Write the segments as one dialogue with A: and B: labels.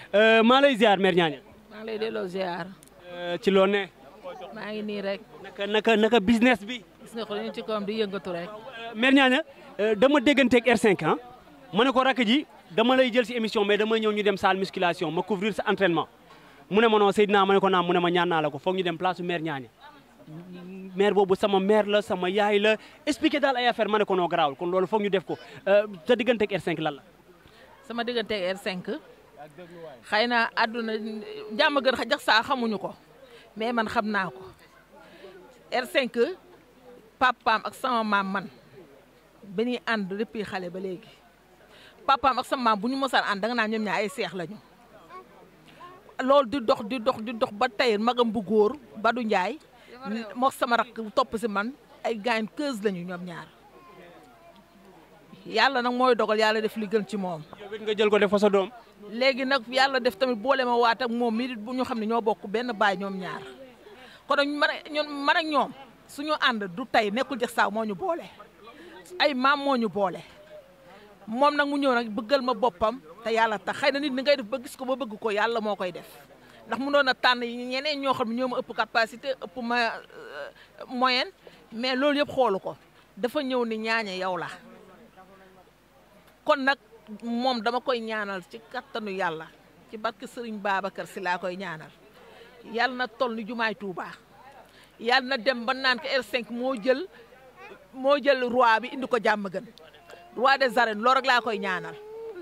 A: maa lay ziar mère Niania.
B: maa ngi lay delloo ziar.
A: ci loo ne.
B: maa ngi nii rek.
A: naka naka naka business bi.
B: gis nga ko ñu ci kawam di yëngatu rek.
A: mère Niania dama dégganteeg R5 ah ma ne ko rakk ji dama lay jël si émission mais dama ñëw ñu dem salle musculation ma couvrir sa entraînement mu ne ma non Seydina ma ne ko naam mu ne ma ñaan naa la ko foog ñu dem place su mère Niania. mère boobu sama mère la sama yaay la expliqué daal ay affaire ma ne ko noo garaawul kon loolu foog ñu def ko sa digganteeg R5 lan la.
B: sama diggante R5 xëy na àdduna jàmm gën xa jax saa xamuñu ko mais man xam naa ko R5 papaam ak sama maam man ba ñuy ànd depuis xale ba léegi papaam ak sama maam bu ñu mosaan ànd danga naa ñoom ñaar ay seex lañu. loolu di dox di dox di dox ba tey magam bu góor Badou Ndiaye moo sama rakk topp si man ay gaañ keuse lañu ñoom ñaar. yàlla nag mooy dogal yàlla def li gën ci moom.
A: yow it nga jël ko def fa sa doom.
B: léegi nag yàlla def tamit boole ma waat ak moom mii bu ñu xam ne ñoo bokk benn baay ñoom ñaar kon nag man ak ñun man ak ñoom suñu ànd du tey nekkul jëx saaw moo ñu boole ay maam moo ñu boole moom nag mu ñëw nag bëggal ma boppam te yàlla tax xëy na nit ni ngay def ba gis ko ba bëgg ko yàlla moo koy def ndax mu doon a tànn ñeneen ñoo xam ne ñoo ma ëpp capacité ëpp ma moyenne mais loolu yëpp xoolu ko dafa ñëw ni ñaañe yow la kon nag moom dama koy ñaanal ci kattanu yàlla ci barke Sëriñ Babacar si laa koy ñaanal yàlla na toll ni jumaay Touba yàlla na dem ba naan ko R5 moo jël moo jël roi bi indi ko jàmm gën roi des arènes loolu rek laa koy ñaanal.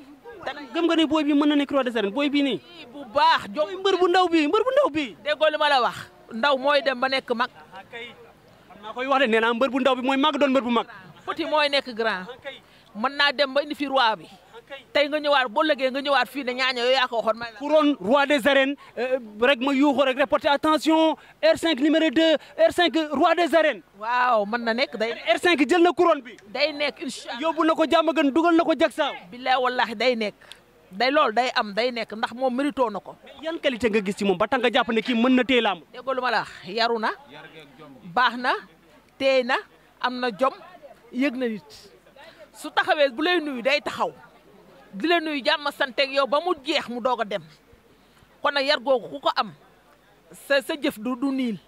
A: gëm nga ni booy bi mën na nekk roi des arènes booy bii nii.
B: bu baax jom
A: mbër bu ndaw bi mbër bu ndaw bi
B: déggoo li ma la wax ndaw mooy dem ba nekk mag.
A: xam naa koy wax de nee naa mbër bu ndaw bi mooy mag doon mbër bu mag.
B: petit mooy nekk grand. mën naa dem ba indi fi roi bi tey nga ñëwaat boo lëgee nga ñëwaat fii ne ñaaña yooyu yaa ko waxoon may la
A: couronne roi des arènes rek ma yuuxu rek reporter attention R5 numéro 2 R5 roi des arènes
B: waaw mën na nekk day
A: R5 jël na couronne bi
B: day nekk incha allah
A: yóbbu na ko jàmm gën dugal na ko jagsaaw
B: billaay wallahi day nekk day loolu day am day nekk ndax moom mérito na ko
A: yan qualité nga gis ci moom ba tax nga jàpp ne kii mën na téye làmb
B: déggoo lu ma la wax yaru na baax na teey na am na jom yëg na nit su taxawee bu lay nuyu day taxaw di la nuyu jàmm santeeg yow ba mu jeex mu doog a dem kon nag yar googu ku ko am sa sa jëf du du niil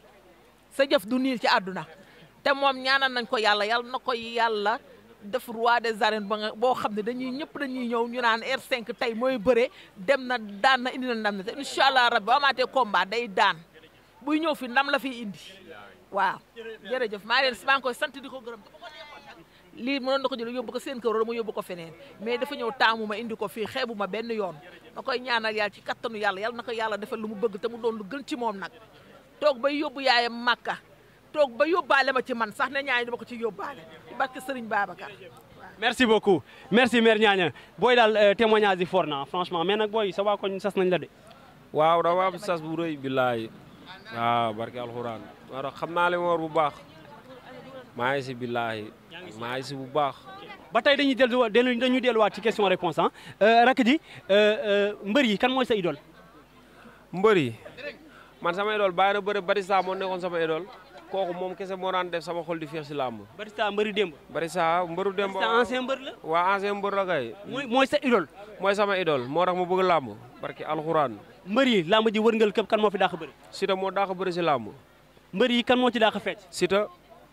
B: sa jëf du niil ci àdduna te moom ñaanal nañ ko yàlla yàlla na ko yàlla def roi des arènes ba nga boo xam ne dañuy ñëpp dañuy ñëw ñu naan R5 tey mooy bëre dem na daan na indi na ndam ne te incha allah rabbi ba amaatee combat day daan buy ñëw fi ndam la fiy indi waaw jërëjëf maa leen maa ngi koy sant di ko gërëm lii mënoon na ko jël yóbbu ko seen kër wala mu yóbbu ko feneen mais dafa ñëw taamu ma indi ko fii xeebu ma benn yoon ma koy ñaanal yàlla ci kattanu yàlla yàlla na ko yàlla defal lu mu bëgg te mu doon lu gën ci moom nag toog bay yóbbu yaayam màkka toog ba yóbbaale ma ci man sax ne ñaani dama ko ci yóbbaale ci barke Serigne Babacar
A: merci beaucoup merci mère Niania booy daal témoignage yi fort na franchement mais nag booy sa waa koñ sas nañ la de
C: waaw dama am sas bu rëy billaay waaw barke alxuraan moo tax xam naa li ma war bu baax maa ngi si billaay maa ngi si bu baax
A: ba tey dañuy dellu dañuy delluwaat ci question réponse ah rakk ji mbër yi kan mooy sa idole
C: mbër yi man sama idole bàyyi na bëri Batista moo nekkoon sama idole kooku moom kese moo daan def sama xol di feex si làmb
A: Batista mbëri démb
C: Batista mbëru démb
A: Batista ancien mbër la
C: waa ancien mbër la kay
A: mooy mooy sa idole
C: mooy sama idole moo tax ma bëgg làmb barke alxuraan
A: mbër yi làmb ji wërngal këpp kan moo fi dàq bëri
C: Siteu moo dàq bëri si làmb
A: mbër yi kan moo ci dàq fecc
C: Siteu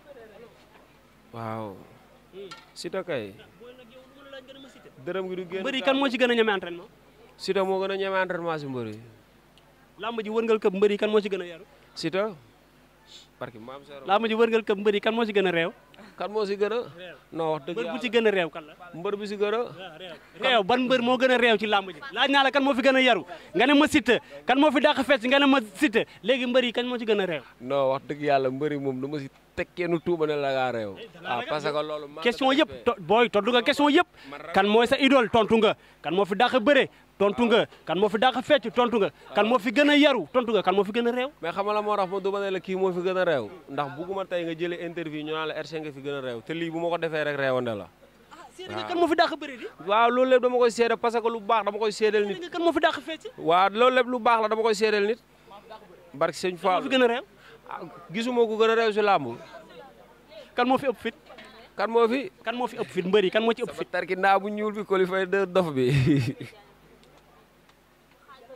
C: waaw Siteu kay dërëm gi du génn
A: mbër yi kan moo ci gën a ñeme entraînement
C: Siteu moo gën a ñeme entraînement si mbër yi
A: làmb ji wërngal këpp mbër yi kan moo ci gën a yaru
C: Siteu barke maam Seero
A: làmb ji wërngal këpp mbër yi kan moo ci gën a réew
C: kan moo si gën a non wax dëgg
A: mbër bu
C: yàlla
A: ci gën a réew kan la
C: mbër bi si gën a
A: réew ban mbër moo gën a réew ci làmb ji laaj naa la kan moo fi gën a yaru nga ne ma Siteu kan moo fi dàq fecc nga ne ma Siteu léegi mbër yi kan moo ci gën a réew
C: non wax dëgg yàlla mbëri moom du ma si teg kenn tuuba ne la ngaa réew waaw parce que loolu maa
A: question yëpp to- booy tontu nga question yëpp kan mooy sa idole tontu nga kan moo fi dàq bëre tontu nga kan moo fi dàq fecc tontu nga kan moo fi gën a yaru tontu nga kan moo fi gën a réew
C: mais xam nga la moo tax ma du ma ne la kii moo fi gën a réew ndax bugguma tey nga jëlee interview ñu naan la R5 nga fi gën a réew te lii bu ma ko defee rek réewande la
A: seede nga kan moo fi dàq bëre di
C: waaw loolu lépp dama koy seede parce que lu baax dama koy seedeel
A: seede
C: nit
A: nga kan moo fi dàq fecc
C: waaw loolu lépp lu baax la dama koy seedeel nit barke sëñ
A: kan moo
C: Fall
A: fi gën a réew
C: ah, gisuma ko gën a réew si làmb
A: kan moo fi ëpp fit
C: kan moo fi
A: kan moo fi ëpp fit mbër yi kan moo ci ëpp
C: sama
A: fit
C: tarki ndaa bu ñuul bi qualifié de dof bi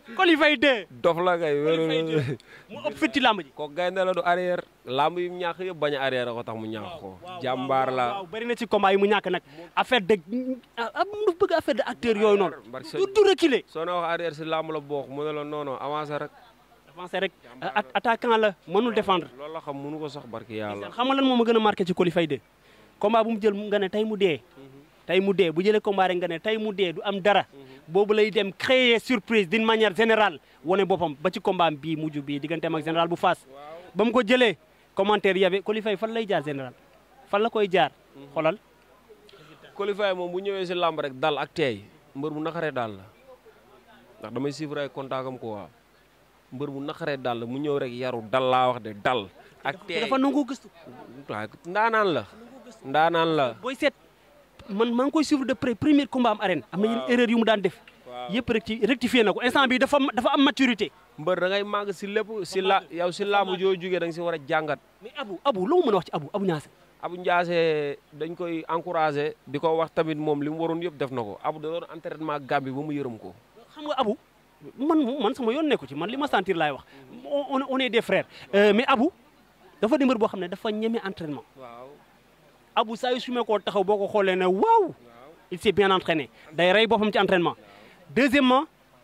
A: Coly Faye 2
C: dof la kay wér
A: Coly Faye 2 mu ëpp fit ci làmb ji
C: ko gaynde la du arrière lamb yi mu ñàkk yëpp bañ a arrière ko tax mu ñàkk ko jàmbaar la
A: waaw bëri na ci combat yi mu ñàkk nag affaire de ah mu bëgg affaire de acteur yooyu noonu
C: Barke
A: du du reculer
C: soo na wax arrière si lamb la bokk mu ne la non non avancé rek
A: avancé rek at- attaquant la mënul défendre
C: loolu la xam mënu ko sax barki yàlla
A: xam nga lan moo ma gën a marqué ci Coly Faye 2 combat bu mu jël nga ne tey mu dee tey mu dee bu jëlee combat rek nga ne tey mu dee du am dara boobu lay dem créer surprise d'une manière générale wane boppam ba ci combat bii mujj bii digganteem ak général bu Fass ba mu ko jëlee commentaire yabe Coly Faye fan lay jaar général fan la koy jaar xoolal
C: Coly Faye moom bu ñëwee si lamb rek dal ak teey mbër bu naqaree daal la ndax damay suivre ay contact am quoi mbër bu naqaree daal la mu ñëw rek yaru dal laa wax de dal ak
A: te
C: teey
A: dafa nangoo gëstu
C: waaw ndaanaan la ndaanaan la
A: booy seet man maa ngi koy suivre de près premier combat am arène am na yeneen erreur yu mu daan def
C: waaw.
A: yëpp rek ci rectifié na ko instant bi dafa dafa am maturité
C: mbër da ngay màgg si lépp si la yow si laamu joo jugee da nga si war a jàngat
A: mais Abu Abu loo mën a wax ci Abu Abu Niasse
C: Abu Ndiasse dañ koy encouragé di ko wax tamit moom li mu waroon yëpp def na ko Abu da doon entraînement Gambie ba mu yërëm ko
A: xam nga Abu man man sama yoon nekku ci man li ma sentir laay wax on on est des frères Euh, mais Abu dafa di mbër boo xam ne dafa ñeme entraînement
C: waaw
A: Abu saa yu sumee koo taxaw boo ko xoolee ne waaw il s'est bien entraîné day rey boppam ci entraînement deuxièmement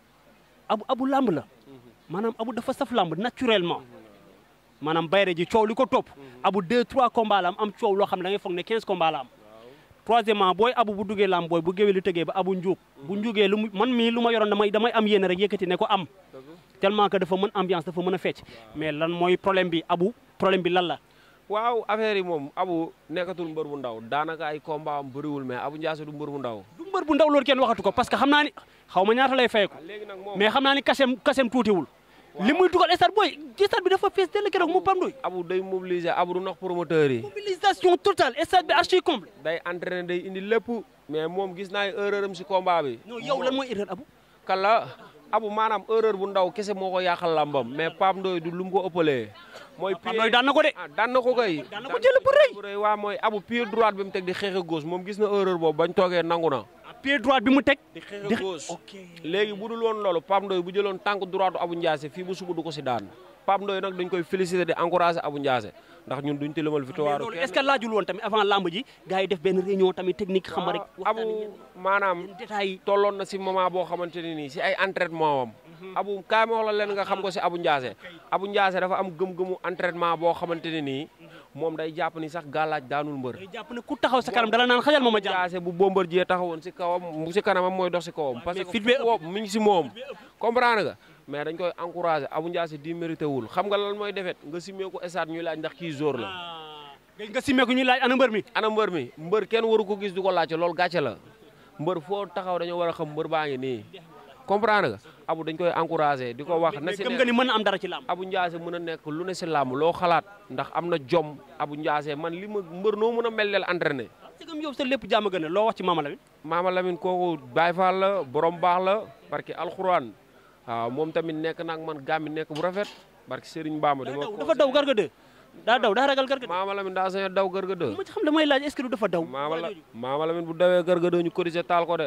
A: Abu Abu lamb la maanaam Abu dafa saf lamb naturellement maanaam bayre ji coow li ko topp Abu deux trois combats la am am coow loo xam ne da ngay foog ne 15 combats la am troisièmement booy Abu bu duggee lamb booy bu géwél li tëgee ba Abu njuug bu njuugee lu mu man mii lu ma yoroon damay damay am yéene rek yëkkati ne ko am tellement que dafa mën ambiance dafa mën a fecc mais lan mooy problème bi Abu problème bi lan la
C: waaw affaire yi moom Abu nekkatul mbër bu ndaw daanaka ay combat am bëriwul mais Abu Ndiasse du mbër bu ndaw
A: du mbër bu ndaw loolu kenn waxatu ko parce que xam naa ni xaw ma ñaata lay fay ko
C: léegi nag moom
A: mais xam naa ni kasem kasem tuutiwul li muy dugal stade booy stade bi dafa fees dell keroog mu Pam Ndoye
C: Abu day mobiliser Abu du nax promoteur yi
A: mobilisation totale stade bi archi comble
C: day entraîné day indi lépp mais moom gis naa ay erreur am si combat bi
A: non yow lan mooy erreur Abu
C: kala Abu maanaam erreur bu ndaw kese moo ko yàqal lambam mais Pape Ndoye du lu mu ko ëppalee mooy
A: Pam Ndoye daan na ko de
C: ah daan na ko kay
A: daan na ko jël bu rëy
C: bu rëy waa mooy Abu pied droite bi mu teg di xeex ak gauche moom gis na erreur boobu bañ toogee nangu na
A: pied droite bi mu teg
C: di xeex ak gauche léegi bu dul woon loolu Pape Ndoye bu jëloon tànk droite Abu Ndiasse fii bu suba du ko si daan Pape Ndoye nag dañ koy féliciter di encourager Abu Ndiasse ndax ñun duñ tilimal
A: mais
C: victoire
A: loolu
C: kenn
A: est-ce que laajul woon tamit avant lamb ji gars yi def benn réunion tamit technique xam nga rek
C: Abu maanaam
A: détails yi
C: tolloon na si moment boo xamante ne nii si ay entraînement wam Abu kaay ma wax la leen nga xam ko si Abu Ndiasse Abu Ndiasse dafa am gëm-gëmu entraînement boo xamante ne nii moom day jàpp ni sax gàllaaj daanul mbër
A: day jàpp ne ku taxaw sa kanam dala naan xajal ma ma jàpp
C: Ndiasse bu Bombardier taxawoon si kawam si kanamam mooy dox si kawam parce
A: mais
C: que
A: fit bee
C: fu mu ngi si moom comprendre nga mais dañ koy encourager Abu Ndiasse di mérité wul xam nga lan mooy defet nga simee ko esaat ñuy laaj ndax kii jour la
A: dégg nga simmee ko ñuy laaj ana mbër mi
C: ana mbër mi mbër kenn waru ko gis du ko laajte loolu gàcce la mbër foo taxaw dañoo war a xam mbër baa ngi nii comprendre nga Abu dañ koy encourager di ko wax na
A: mais
C: si
A: gëm
C: ne
A: nga ni mën na am dara ci lamb
C: Abu Ndiasse mën a nekk lu ne si làmb loo xalaat ndax am na jom Abu Ndiasse man li ma mbër noo mën a mel leel entraîné
A: c'est comme yow sa lépp jàmm gën a loo wax ci Mama Lamine
C: Maama Lamine kooku Baye Fall la borom baax la parce que alxuraan waaw moom tamit nekk nag man gàmmi nekk bu rafet barke Serigne Bamba
A: daa
C: dama
A: daw dafa daw garga de daa daw daa ragal garga de
C: Maama Lamine daa sañ a daw gërga dë
A: ma ci xam damay laaj est-ce que du dafa daw
C: Maama la Maama Lamine bu dawee gërga dë ñu corriger taal ko de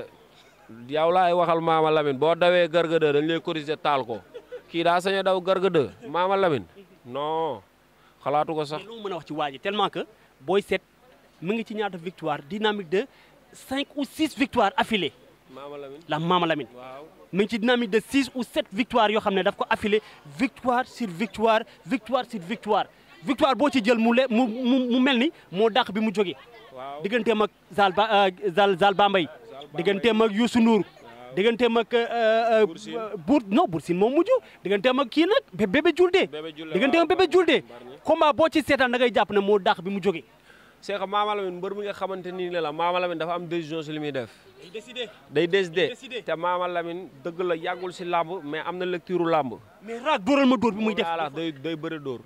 C: yow laay waxal Maama Lamine boo dawee gërga dë dañ lay corriger taal ko kii daa sañ a daw gërga dë Maama Lamine non xalaatu ko sax
A: mais loo mën a wax ci waa ji tellement que booy seet mu ngi ci ñaata victoire dynamique de cinq ou six victoires affilées
C: Maama Lamine
A: la Mama Lamine
C: waaw
A: mu ngi ci dynamique de six ou sept victoires yoo xam ne daf ko affilé victoire sur victoire victoire sur victoire victoire boo ci jël mu le mu mu mu mel ni moo dàq bi mu jógee
C: waaw
A: digganteem ak Zal ba Zal Zal Bambay digganteem ak Youssou Ndour digganteem ak
C: Bour Sine.
A: Bour non Bour Sine moom mujj digganteem ak kii nag bé- bébé Julde
C: Bébé Julde,
A: digganteem ak
C: waaw,
A: bébé Julde
C: Bargny.
A: combat boo ci seetaan da ngay jàpp ne moo dàq bi mu jógee
C: c'est que Maama Lamine mbër mi nga xamante nii ne la Maama Lamine dafa am décision si li muy def
A: day décidé
C: day décidé
A: décidé.
C: te Maama Lamine dëgg la yàggul si làmb mais am na lecture làmb
A: mais raag dóoral ma dóor bi muy def
C: Voilà, day day bëre dóor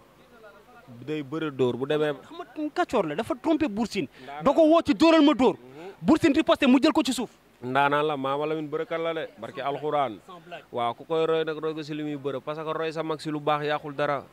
C: day bëre dóor bu demee
A: xam nga kàccoor la dafa trompé Bour Sine da ko woo ci dóoral ma dóor Bour Sine riposté mu jël ko ci suuf
C: ndaanaan la Maama Lamine bërëkat la de barki alxuraan waaw ku koy roy nag roy ko si li muy bëre parce que roy sa mag si lu baax yàqul dara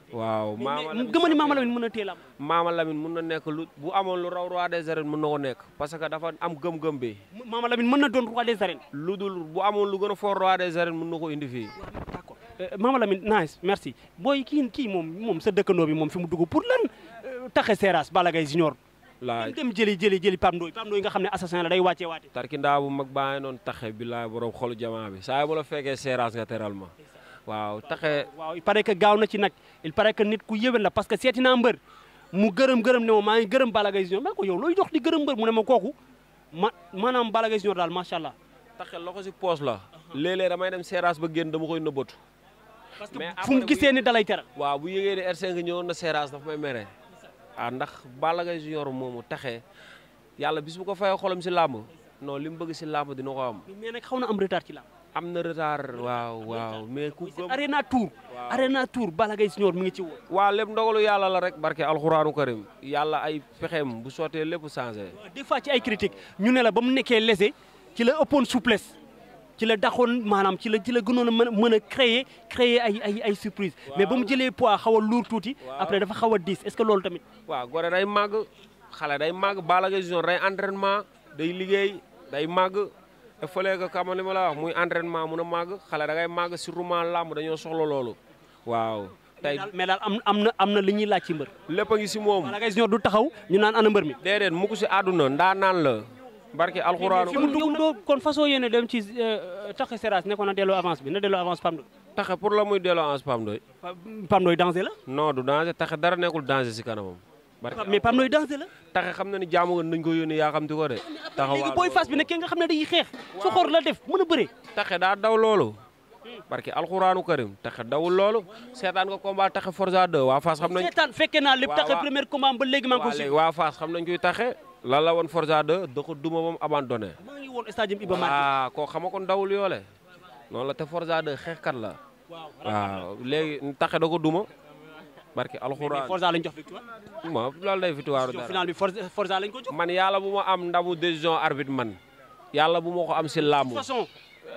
C: waaw Maama Lamine
A: gëma ni Maama Lamine mën na téye lamb
C: Maama Lamine mun na nekk lu bu amoon lu raw roi des arènes mun na ko nekk parce que dafa am gëm-gëm bi
A: Maama Lamine mën na doon roi des arènes
C: lu dul bu amoon lu gën a fort roi des arènes mun na ko indi fii
A: d'accord Maama Lamine nice merci booy kii kii moom moom sa dëkkandoo bi moom fi mu dugg pour lan taxe Seras Balla Gaye Junior
C: laay
A: dem jëli jëli jëli Pape Ndoye Pape Ndoye nga xam ne assassin la day wàccee waate
C: tarkindaa bu mag baa ngi noonu taxe bi laay borom xolu jamaa bi saa yi bu la fekkee seeraas nga teral ma waaw taxe
A: waaw il paraît que gaaw na ci nag il paraît que nit ku yéwén la parce que seeti naa mbër mu gërëm gërëm ne ma maa ngi gërëm Balla Gaye Junior ma ko yow looy dox di gërëm mbër mu ne ma kooku ma maanaam Balla Gaye Junior daal macha allah
C: taxe loxo si poos la léeg-léeg damay dem seeraas ba génn dama koy nëbbatu
A: parce que
C: Mais
A: fu mu
C: après
A: gisee ni dalay teral
C: waaw bu yëgee ne R5 ñëwoon na seeraas dafa may mere ah ndax Balla Gaye Junior moomu taxe yàlla bis bu ko fayee xolam si làmb non li mu bëgg si làmb dina ko am
A: mais nag xaw na am retard ci la
C: am na retard waaw waaw mais ku gëm
A: Arena Tour
C: Waaw.
A: Arena Tour Balla Gaye Junior mi ngi ci woon
C: waaw lépp ndogalu yàlla la rek barke alxuraanu karim yàlla ay pexeem bu sottee lépp changé
A: des fois ci ay critiques ñu ne la ba mu nekkee lésé ci la ëppoon souplesse ci la daxoon maanaam ci la ci la gënoon a mën a mën a créer créer ay ay ay surprise mais ba mu jëlee poids xaw a lourd tuuti
C: Waaw.
A: après dafa xaw a diis est-ce que loolu tamit
C: waaw gore day màgg xale day màgg Balla Gaye Junior day entraînement day liggéey day màgg te fële que kama li ma la wax muy entraînement mun a màgg xale da ngay màgg surtout làmb dañoo soxla loolu waaw tey
A: daal mais daal am am na am na li ñuy laaj ci mbër
C: lépp a ngi si moom
A: Balla Gaye Junior du taxaw ñu naan ana mbër mi
C: déedéet mu ko si àdduna ndaa naan la barke alxuraanu
A: fi mu dugg doo kon façon yéene dem ci taxe Seras ne ko na delloo avance bi na delloo avance Pam Ndoy
C: taxe pour la muy delloo ans Pam Ndoy
A: Pam Ndoy danger la
C: non du danger taxe dara nekkul danger si kanamam barke
A: mais Pam Ndoy danger la
C: taxe xam na ni jaamu nga nañ ko yónni yaa xam ti ko de
A: léegi booy fas bi ne kenn nga xam ne day xeex soxor la def mën a bëre
C: taxe daa daw loolu barke alxuraanu karim taxe dawul loolu seetaan nga combat taxe Forza 2 waa Fass xam nañ
A: seetaan fekkee naa lépp
C: waaw,
A: taxe
C: waaw.
A: premier combat ba léegi maa ngi ko
C: waa
A: suivre
C: léegi waa Fass xam nañ kuy taxe lan la woon Forza 2 da ko duma moom abandonné
A: maa ngi woon stade Iba Mar
C: waa koo xama kon dawul yoole noonu la te Forza 2 xeexkat la
A: waaw
C: waaw léegi taxe da ko duma barke
A: mais
C: alxuraan
A: Forza lañ jox victoire
C: ma loolu day victoire
A: jox
C: dara
A: final bi Forza Forza lañ ko jox
C: man yàlla bu ma am ndamu décision arbitre man yàlla bu ma ko am si làmb
A: de toute façon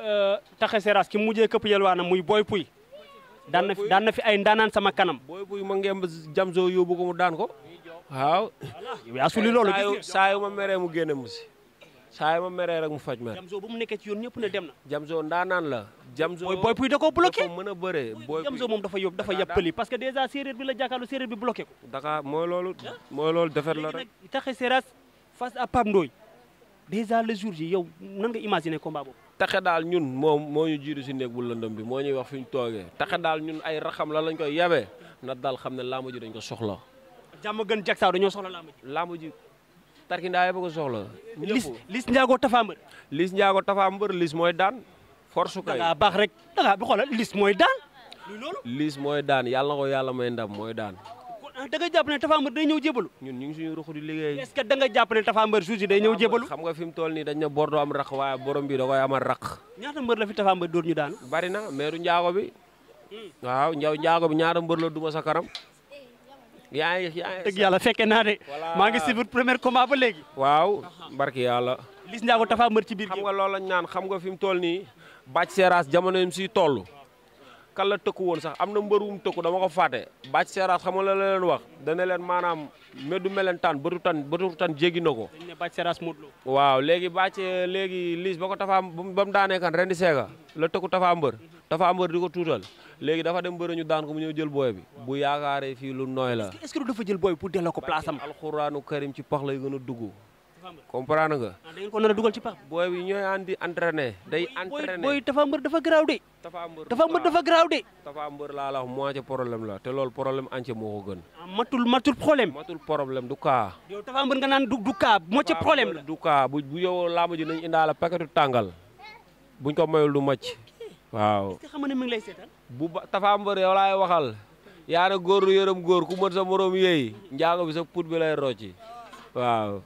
A: taxe Seras ki mujjee këpp yelwaana muy Boy Pouy daan na fi daan na fi ay ndaanaan sama kanam
C: booy buy ma ngemb jamso yóbbu ko mu daan ko waaw
A: yow yaa suli loolu
C: saa yu
A: gis nga
C: saa yu ma meree mu génne mu si saa yu ma meree rek mu faj mer
A: Jamzo ba mu nekkee ci yoon ñëpp ne dem na
C: jamso ndaanaan la jamso
A: Boy Boy Pouy da koo bloqué
C: dafa mën a bëree booy
A: Jamzo moom dafa yóbbu dafa yàppali parce que déjà séeréer bi la jàkkaarloo séeréer bi bloqué ko
C: Dakar mooy loolu mooy loolu defet la
A: léegi
C: rek
A: nag taxe Seras face à Pape Ndoye déjà le jour ji yow nan nga imaginer combat boobu
C: taxe daal ñun moom moo ñu jiitu si néeg bu lëndëm bi moo ñuy wax fi ñu toogee taxe daal ñun ay raxam la lañ koy yabee na daal xam ne làmb ji dañ ko soxla
A: jàmm gën jak saaw dañoo soxla làmb ji
C: làmb ji tarkindaa yëpp a ko soxla
A: lis
C: ñëpp
A: lis njaago tafa mbër
C: lis njaago tafa mbër lis mooy daan force
A: da
C: kay
A: ngaa baax rek da ngaa bi xoolal lis mooy daan luy loolu
C: lis mooy daan yàlla na ko yàlla may ndam mooy daan
A: kon da nga jàpp ne tafa mbër day ñëw jébalu
C: ñun ñu ngi suñu ruxu di liggéey
A: est-ce que da nga jàpp ne tafa mbër jour ji day ñëw jébalu
C: xam nga fi mu toll nii dañ ne bor doo am raq waaye borom bi da koy amal raq
A: ñaata mbër la fi tafa mbër dóor ñu daan
C: bari na meeru njaago bi waaw njaw njaago bi ñaata mbër la duma sa kanam yaa ngi yaa ngi
A: dëgg yàlla fekke naa de
C: Voilà.
A: maa ngi suivre premier combat ba léegi
C: waaw barki yàlla
A: lis njaago tafa mbër ci biir
C: xam
A: géew
C: nga loolu lañ naan xam nga fi mu toll nii bàcc seeraas jamono yi mu siy toll kan la tëkku woon sax am na mbër wu mu tëkku dama ko fàtte bàcc seeraas xam nga la leen wax dana leen maanaam meddu melentaan bëtu tan bëtu tan jéggi na ko
A: dañ ne bàcc Seras Modou Lo
C: waaw léegi bàcc léegi liis ba ko tafaa ba mu daanee kan ren di seega la tëkku tafaa mbër tafaa mbër di ko tuutal léegi dafa dem mbër ñu daan ko mu ñëw jël booy bi bu yaakaaree fii lu nooy la
A: est-ce que du dafa jël booy pour delloo ko place am
C: alxuraanu karim ci pax lay gën a dugg
A: Tapha Mbeur
C: comprendre nga
A: ah da ngeen ko nar a dugal ci pax
C: booy bi ñooy andi entraîné day
A: booy
C: entraîné
A: booy Tapha Mbeur dafa garaaw de
C: Tapha Mbeur
A: Tapha Mbeur dafa garaaw de
C: Tapha Mbeur laa la wax moitié problème la te loolu problème entier moo ko gën
A: ah matul matul problème
C: matul problème du cas
A: yow Tapha Mbeur nga naan du du cas moo ci problème la
C: du cas bu bu yow laamu ji nañ indaale paquetu tàngal buñ ko mayul du macc waaw
A: est-ce que xam nga ne mi ngi lay seetaan
C: bu ba Tapha Mbeur yow laay waxal yaa ne góor lu yërëm góor ku mën sa morom yéey njaago bi sa put bi lay rocci waaw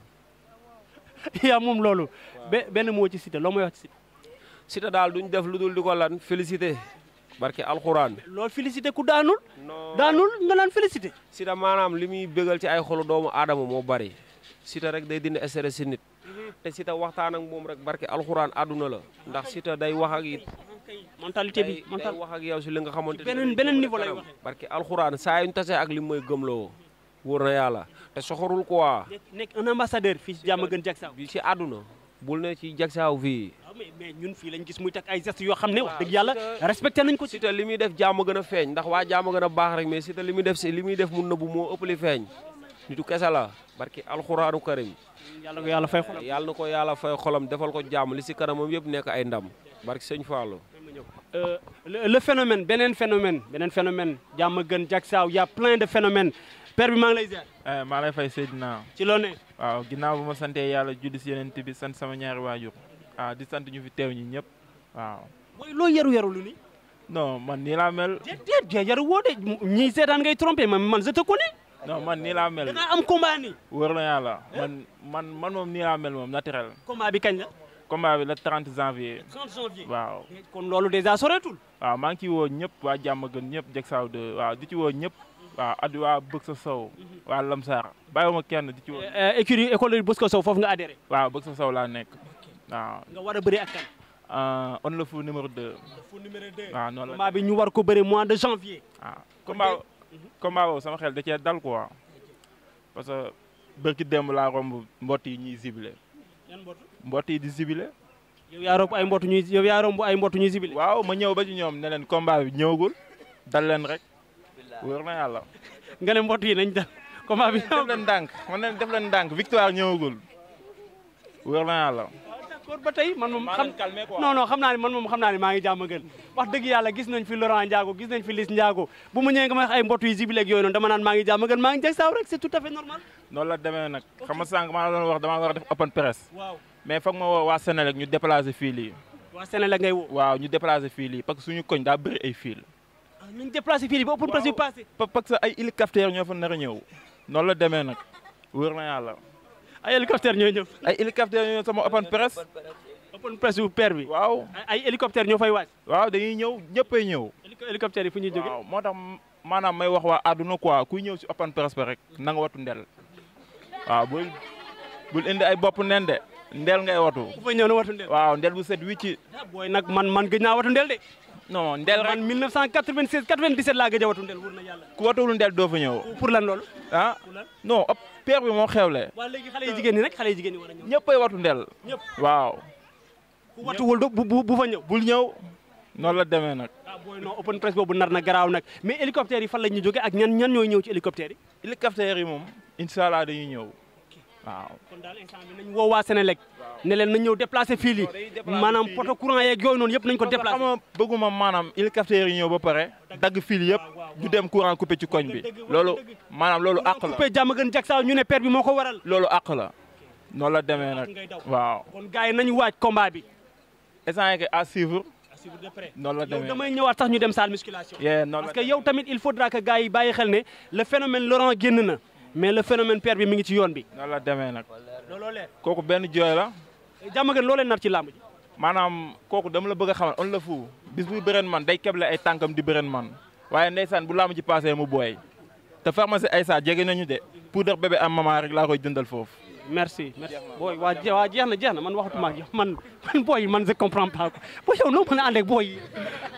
A: yaa moom loolu be benn moo ci cité loo may wax ci cité
C: Siteu daal duñ def lu dul di ko lan félicité barke alxuraan
A: loolu félicité ku daanul
C: non
A: daanul nga naan félicité
C: Siteu maanaam li muy bégal ci ay xolu doomu aadama moo bari Siteu rek day dindi stress si nit te Siteu waxtaan ak moom rek barke alxuraan àdduna la ndax Siteu day wax ak it
A: mentalité bi
C: day day
A: mental
C: wax ak yow si li nga xamante
A: beneen- beneen niveau lay waxee.
C: parce que alxuraan saa yu ñu tasee ak li mooy gëmloo wóor na yàlla te soxorul quoi
A: nekk nekk un ambassadeur fii si jàmm gën jag saaw
C: bi si àdduna bul ne ci jagsaaw fii
A: waaw mais mais ñun fii lañ gis muy teg ay gestes yoo xam ne wax dëgg yàlla respecté nañ ko ci
C: Siteu li muy def jàmm gën a feeñ ndax waa jàmm gën a baax rek mais Siteu li muy def si li muy def mu nëbbu moo ëpp li feeñ nitu kese la barki alxuraanu karim
A: yàlla ko yàlla fay xolam
C: yàlla na ko yàlla fay xolam defal ko jàmm li si kanamam yëpp nekk ay ndam barki sëñ Fallou
A: Euh, le, le phénomène beneen phénomène beneen phénomène jàmm gën jag saaw y a plein de phénomènes père bi maa ngi lay ziar
D: Eh, maa lay fay Seydina
A: ci loo ne
D: waaw ginnaaw bu ma santee yàlla julli si yeneen bi sant sama ñaari waajur ah di sant ñu fi teew ñi ñëpp waaw
A: booy loo yaru yaru lu ni
D: non man nii laa mel
A: déet déet déet yaru woo de ñii seetaan ngay trompé man man je te connais
D: non man nii laa
A: da
D: mel
A: ngaa am combat nii
D: wóor na yàlla man man man moom nii laa mel moom naturel
A: combat bi kañ la
D: combat bi le 30 janvier
A: 30 janvier
D: waaw
A: kon loolu déjà soreetul
D: waaw maa ngi ciy woo ñëpp waa jàmm gën ñëpp jeg saaw de waaw di ci woo ñëpp waaw addi waa bëgg sa sow waa lamsaar bàyyiwuma kenn di ci woo
A: écurie école Bosco Sow foofu nga adhéré
D: waaw bëgg sa sow laa nekk waaw
A: nga war a bëri ak kan
D: ah, on le fou numéro 2
A: fu numéro 2
D: waaw noonu la
A: combat bi ñu war ko bëri mois de janvier
D: ah combat combat boobu sama xel da cee dal quoi parce que bërki démb laa romb mbott yi ñuy zibilé
A: yan mbootu
D: mbott yi di zibilé
A: yow yaa romb ay mbootu ñuy yow yaa romb ay mbootu ñuy sibile
D: waaw ma ñëw ba ci ñoom ne leen combat bi ñëwagul dal leen rek wóor na yàlla
A: nga ne mbootu yi nañ dal combat bi
D: def leen ndànk man leen def leen ndànk victoire ñëwagul wóor na yàlla
A: d'accord ba tey man moom
D: maa
A: xam
D: leen calmé quoi
A: non non xam naa ne man moom xam naa ne maa ngi jàmm gën wax dëgg yàlla gis nañ fi Laurent Ndiago gis nañ fi Liss Ndiago bu mu ñëwee nga may wax ay mbootu yi sibile ak yooyu noonu dama naan maa ngi jàmm gën maa ngi jag saaw rek c'est tout à fait normal
D: noonu la demee nag xam nga sànq maa la doon wax damaa war a def open press
A: waaw
D: mais foog ma woo waa Sénélec ñu déplacé fii lii
A: waa Sénégal ngay woo
D: waaw ñu déplacé fii lii parce que suñu koñ daa bëri ay fil
A: ah nañ déplacé fii ba open press bi passé
D: pa- parce que ay hélicoptère ñoo fa nar a ñëw noonu la demee nag wóor na yàlla
A: ay hélicoptère ñooy ñëw
D: ay hélicoptère ñoo ñëw sama open press
A: open press bu père bi
D: waaw
A: ay ay hélicoptère ñoo fay wàcc
D: waaw dañuy ñëw ñëppay ñëw
A: Hélico- hélicoptère yi fu ñuy jóge
D: waaw moo tax maanaam may wax waa àdduna quoi kuy ñëw si open press ba rek na nga watu ndel waaw bul bul indi ay bopp nen de ndel ngay watu
A: ku fa ñëw na watu ndel
D: waaw ndel bu set wicci
A: ah booy nag man man gëj naa watu ndel de
D: non ndel
A: man
D: rek
A: 1996 97 laa gëj a watu ndel wóor na yàlla
D: ku watuwul ndel doo fa ñëw
A: pour lan loolu
D: ah
A: pour lan
D: non op père bi moo xewle
A: waa léegi xale yi jigéen ñi rek xale yi jigéen ñi war a ñëw
D: ñëppay watu ndel
A: ñëpp
D: waaw
A: ku watuwul do bu bu bu fa ñëw
D: bul ñëw noonu la demee nag
A: ah booy non open press boobu nar na garaaw nag mais hélicoptère yi fan la ñuy jóge ak ñan ñan ñooy ñëw ci hélicoptère yi
D: hélicoptère yi moom incha allah dañuy ñëw waaw
A: kon daal instant bi nañ woo waa Sénélec ne leen nañ ñëw déplacé fii lii
D: dañuy déplacé
A: maanaam
D: fii
A: poto courant yeeg yooyu noonu yëpp nañ ko
D: parce que
A: déplacé
D: xam nga bëgguma maanaam hélicoptère yi ñëw ba pare dagg fil yëpp du dem courant coupé ci koñ bi loolu maanaam loolu àq la
A: coupé jàmm gën jag saaw ñu ne père bi moo ko waral
D: loolu àq la noonu la demee nag
A: ngay daw
D: waaw
A: kon gars yi nañu waaj combat bi
D: essence que à suivre
A: à suivre de près
D: noonu la
A: yow
D: demee
A: damay ñëwaat sax ñu dem salle musculation
D: yee noonu
A: parce
D: la
A: que yow tamit il faudra que gars yi bàyyi xel ne le phénomène Laurent génn na mais le phénomène père bi mi ngi ci yoon bi
D: noonu la demee nag
A: looloo leer
D: kooku benn jooy la
A: jàmm gën loo leen nar ci làmb ji
D: maanaam kooku dama la bëgg a xamal on la fu bis buy bëreen man day keble ay tànkam di bëreen man waaye ndeysaan bu laamu ci passé mu booy te pharmacie Aïssa jege nañu de poudre bébé am maman rek laa koy jëndal foofu
A: merci merci booy waa je- waa jeex na jeex na man waxatuma ak yow man man booy man je comprends pas quoi booy yow noo mën a ànd ak booy yi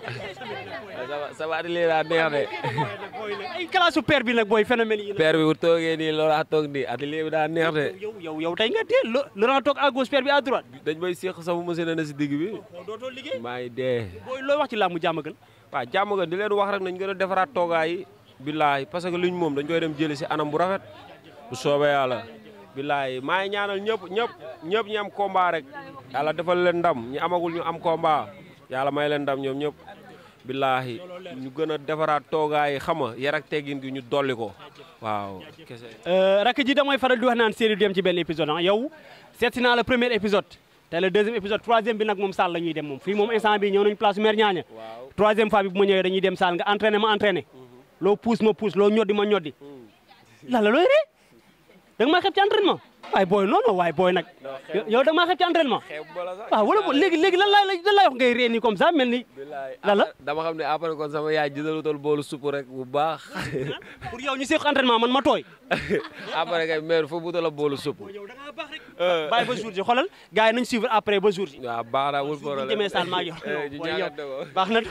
C: sa waat lii daa neex de
A: ay classe père bi nag booy phénomène yi nag
C: père bi bu toogee nii Laurent toog nii atelier bi daa neex de
A: yow yow yow tey nga teel Lo- Laurent toog à gauche père bi à droite
C: dañ may séq sama machine na si digg bi
A: yow dootoo liggéey
C: maa ngi dee
A: booy looy wax ci làmb jàmm gën
C: waaw jàmm nga di leen wax rek nañ gën a defaraat toogaay yi billaahi parce que luñ moom dañ koy dem jëli si anam bu rafet bu soobee yàlla billaahi maa ngi ñaanal ñëpp ñëpp ñëpp ñi am combat rek yàlla defal leen ndam ñi amagul ñu am combat yàlla may leen ndam ñoom ñëpp billaahi ñu gën a defaraat toogaay yi xam nga yar ak teggin gi ñu dolli ko waaw kese
A: rakk ji damay faral di wax naan série du dem ci benn épisode ah yow seeti naa le premier épisode te le deuxième épisode troisième bi nag moom salle la ñuy dem moom fii moom instant bi ñëw nañ place mère ñaaña
C: waaw
A: troisième fois bi bu ma ñëwee dañuy dem salle nga entraîné ma entraîné loo pousse ma pousse loo ñoddi ma ñoddi la la looy ree da nga maa xeeb ci entraînement waaye booy non non waaye booy nag yow da nga maa xeeb ci entraînement waaw wala bo léegi léegi lan laay lan laay wax ngay ree nii comme ça mel ni lan la
C: dama xam ne après kon sama yaay jëndalutal boolu supp rek bu baax
A: pour yow ñu seq entraînement man ma tooy
C: après kay maire foofu wutal a boolu supp
A: yow da ngaa baax rek bàyyi ba jour ji xoolal gars yi nañ suivre après ba jour ji
C: waaw baax na wul
A: bu
C: problème
A: demee saal maa ngi
C: Eh, ñu ñaanal ko.
A: baax na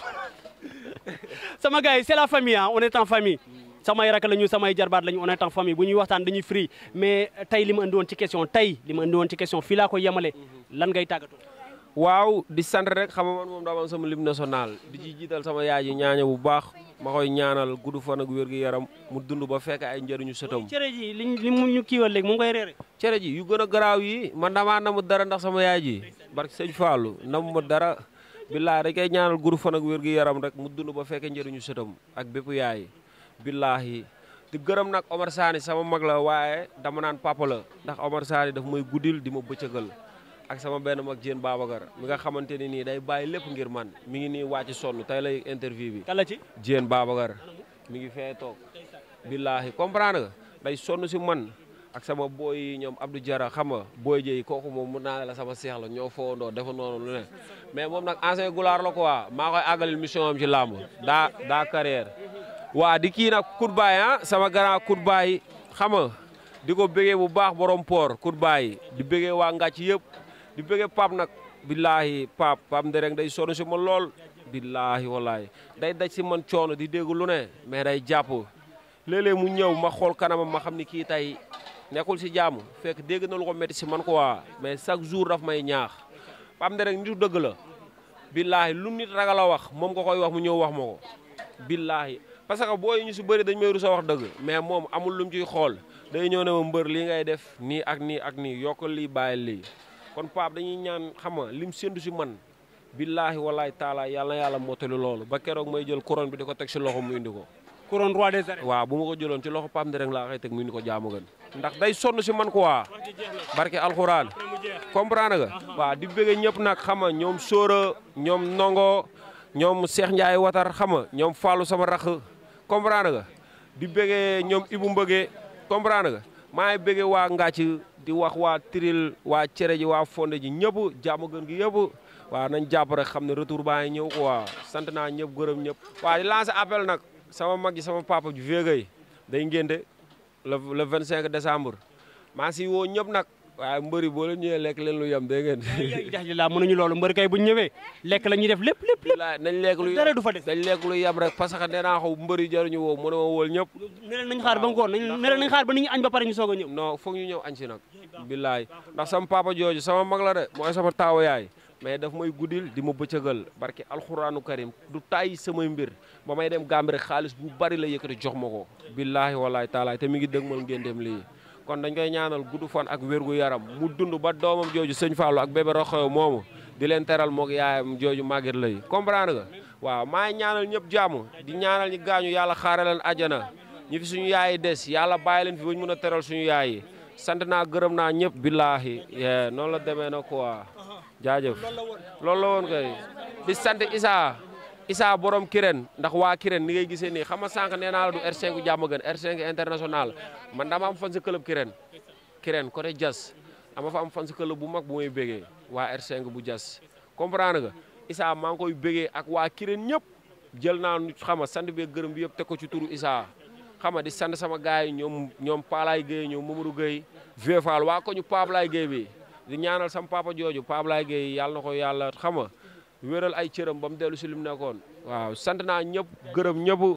A: sama gars yi c'est la famille ah on est en famille samay rak lañu samay jarbaat lañu on est en famille bu ñuy waxtaan dañuy free mais tey li ma andi woon ci question tey li ma andi woon ci question fii laa ko yemale lan ngay tàggatoo
C: waaw di sant rek xam nga man moom dama am sama lim national di ci jiital sama yaay ji ñaaña bu baax ma koy ñaanal gudd fan ak wér gi yaram mu dund ba fekk ay njëriñu sëtam
A: cere ji li li mu ñu kiiwal léegi mu ngi koy reere
C: cere ji yu gën a garaaw yi man damaa namu dara ndax sama yaay ji barke sëñ Fallou namu ma dara billaahi dañ koy ñaanal gudd fan ak wér gi yaram rek mu dund ba fekk njëriñu sëtam ak bépp yaay billaahi di gërëm nag Omar Sani sama mag la waaye dama naan papa la ndax Omar Sani daf may guddil di ma bëccëgal ak sama benn mag Diène Babacar mi nga xamante ne nii day bàyyi lépp ngir man mi ngi nii wàcc sonn tey lay interview bi
A: kala ci
C: Diène Babacar mi ngi fee toog billaahi comprendre nga day sonn si man ak sama booy yi ñoom Abdou Diarra xam nga booy jëy kooku moom mun naa ne la sama seex la ñoo fowandoo dafa noonu lu ne mais moom nag ancien goulaar la quoi maa koy àggalil mission am ci làmb daa daa carrière waa di kii nag Koutbaay ah sama grand Koutbaay xam nga di ko bëggee bu baax borom port Koutbaay di bëggee waa Ngàcc yëpp di bëggee Pape nag billaahi Pape Pape Ndereng day sonn si ma lool billaahi wallaahi day daj si man coono di dégg lu ne mais day jàpp léeg-léeg mu ñëw ma xool kanamam ma xam ni kii tey nekkul si jàmm fekk dégg na lu ko métti si man quoi mais chaque jour daf may ñaax Pape Ndereng nitu dëgg la billaahi lu nit ragal a wax moom nga koy wax mu ñëw wax ma ko billaahi parce que booy ñu si bëri dañ may rus a wax dëgg mais moom amul lu mu ciy xool day ñëw ne ma mbër lii ngay def nii ak nii ak nii yokkal lii bàyyil lii kon Pape dañuy ñaan xam nga lim séntu si man billaahi wallaahi taala yàlla na yàlla mottali loolu ba keroog may jël couronne bi di ko teg si loxo mu indi ko
A: couronne roi des arènes
C: waaw bu ma ko jëloon ci loxo Pape Ndereng laa koy teg mu indi ko jaamu gën ndax day sonn si man quoi barke alxuraan comprendre nga waaw di bëgge ñëpp nag xam nga ñoom Sóora ñoom Nongo ñoom Cheikh Ndiaye Watar xam nga ñoom Fallou sama rax comprendre nga di bëgge ñoom Ibou Mbëgge comprendre nga maa ngi bëgge waa Ngàcc di wax waa Tiril waa Cere ji waa Fonde ji ñëpp jaamu gën gi yëpp waaw nañ jàpp rek xam ne retour baa ngi ñëw quoi sant naa ñëpp gërëm ñëpp waaw di lancer appel nag sama mag ji sama papa ju végay day ngénte le le 25 décembre maa si woo ñëpp nag waaye mbëri boo leen ñëwee lekk leen lu yem dégg ngeen
A: jax ji laa mënuñu loolu mbër kay bu ñu ñëwee lekk la ñuy def lépp lépp lépp
C: bilaay nañ lekk lu
A: dara du fa des
C: dañ lekk lu yem rek parce que nee naa xaw mbëri jaruñu woo mu ne ma wóol ñëpp
A: ne leen nañ xaar ba ngoon nañ ne leen nañ xaar ba nit ñi añ ba pare ñu soog a ñëw
C: non foog ñu ñëw añ si nag bilaay ndax sama papa jooju sama mag la de mooy sama taawa yaay mais daf may guddil di ma bëccëgal barke alxuraanu karim du tàyyi samay mbir ba may dem Gàmbi rek xaalis bu bari la yëkkati jox ma ko billaahi wallaahi taalaay te mi ngi dëgg mal ngeen dem lii kon dañ koy ñaanal gudd fan ak wérgu yaram mu dund ba doomam jooju sëñ Fallou ak bébé Roxoyo moomu di leen teral moog yaayam jooju màgget lay comprendre nga waaw maa ngi ñaanal ñëpp jàmm di ñaanal ñi gaañu yàlla xaare leen àjjana ñi fi suñu yaay yi des yàlla bàyyi leen fi ba ñu mën a teral suñu yaay yi sant naa gërëm naa ñëpp billaahi yee noonu la demee na quoi jaajëf loolu la woon kay di sant Issa Issa borom Kirène ndax waa Kirène ni ngay gisee nii xam nga sànq nee naa la du R5 jàmm gën R5 international man dama am fan si club Kirène Kirène côté Diass dama fa am fan si club bu mag bu may bégee waa R5 bu Diass comprendre nga Issa maa ngi koy bégee ak waa Kirène ñëpp jël naa nu xam nga sant bi gërëm bi yëpp teg ko ci turu Issa xam nga di sant sama gars yi ñoom ñoom Palaay Gueye ñoom Mamadou Gueye Vieux Fall waa ko ñu Pablaay Gueye bi di ñaanal sama papa jooju Pablaay Gueye yàlla na ko yàlla xam nga wéral ay cëram ba mu dellu si li mu nekkoon waaw sant naa ñëpp gërëm ñëpp